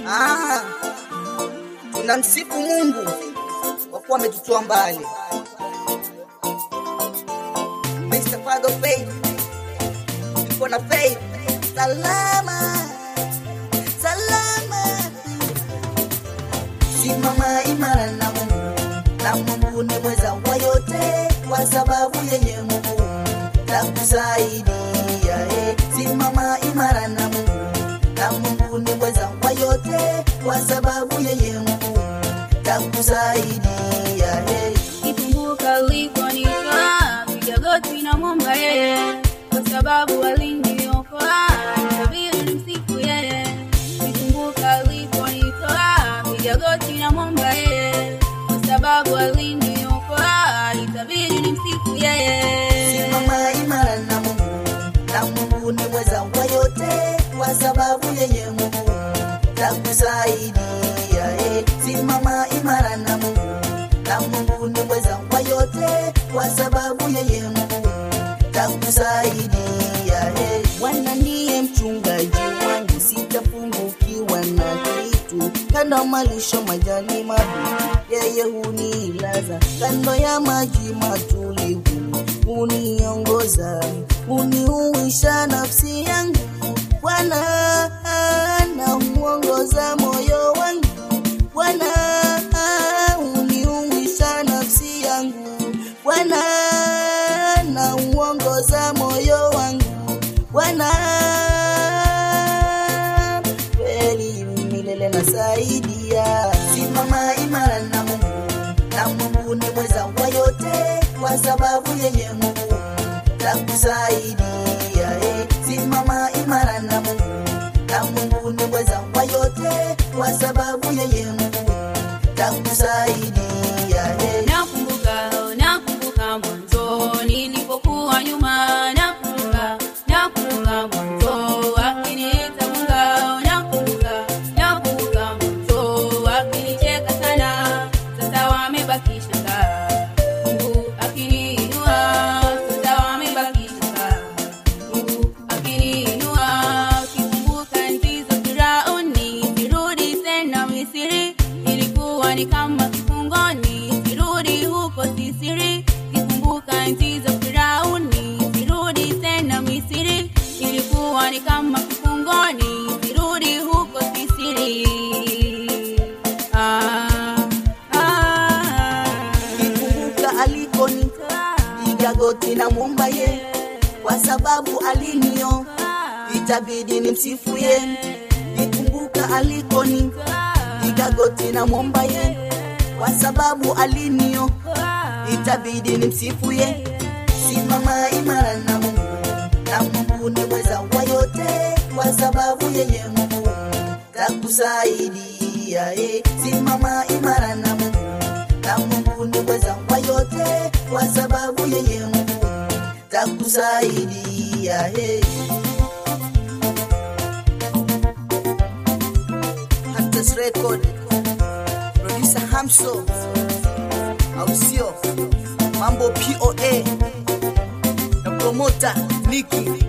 Ah, tunamsifu Mungu kwa kuwa ametutoa mbali. Mr. Fago Faith, tuko na Faith salama salama, simama imara na Mungu, na Mungu ni mweza wa yote, kwa sababu yeye Mungu takusaidia. Eh, simama imara na Mungu, na Mungu ni mweza wa yote, kwa sababu yeye Mungu takusaidia. Eh, Nikumbuka uliponitoa, piga goti na mwomba yeye, kwa sababu aliniokoa, itabidi nimsifu yeye. Nikumbuka uliponitoa, piga goti na mwomba yeye, kwa sababu aliniokoa, itabidi nimsifu yeye. simama imara na Mungu, na Mungu ni mweza wa yote, kwa sababu yeye Mungu takusaidia. Eh, simama imara na Mungu, na Mungu ni mweza wa yote, kwa sababu yeye Mungu takusaidia. Eh, Bwana ndiye mchungaji wangu, sitapungukiwa na kitu. Kando malisho majani mabichi, yeye hunilaza kando ya maji matulivu, huniongoza, huniuisha nafsi yangu. Bwana na huongoza moyo wangu, Bwana huniuisha nafsi yangu, Bwana na huongoza moyo wangu, Bwana kweli milele nasaidia. Simama imara na Mungu, na Mungu ni mweza wa yote, kwa sababu yeye Mungu takusaidia. Eh, simama imara na Mungu, na Mungu ni mweza wa yote, kwa sababu yeye Mungu takusaidia. Eh, Nakumbuka, nakumbuka mwanzo nilipokuwa nyuma, nakumbuka, nakumbuka mwanzo akiniita Mungu, nakumbuka, nakumbuka mwanzo akinicheka sana, sasa wamebaki shaka. Mungu akiniinua, sasa wamebaki shaka. Mungu akiniinua, ukikumbuka enzi za Firauni, sirudi tena Misri, ilikuwa ni kama kifungoni, sirudi huko Sisiri. Kikumbuka enzi za Firauni, sirudi tena Misri, ilikuwa ni kama kifungoni, sirudi huko Sisiri. Ah, ah, Nikumbuka alikonitoa, piga goti na muomba ye, kwa sababu alinio itabidi nimsifu ye. Nikumbuka alikoni, piga goti na muomba ye, kwa sababu alinio itabidi nimsifu ye. Simama imara na Mungu, na Mungu ni mweza wa yote, kwa sababu yeye Mungu takusaidia. Eh, simama imara na Mungu, na Mungu ni mweza wa yote, kwa sababu yeye Mungu takusaidia. Eh. Hunters Record, producer Hamso, au sio? Mambo POA na promoter Nicky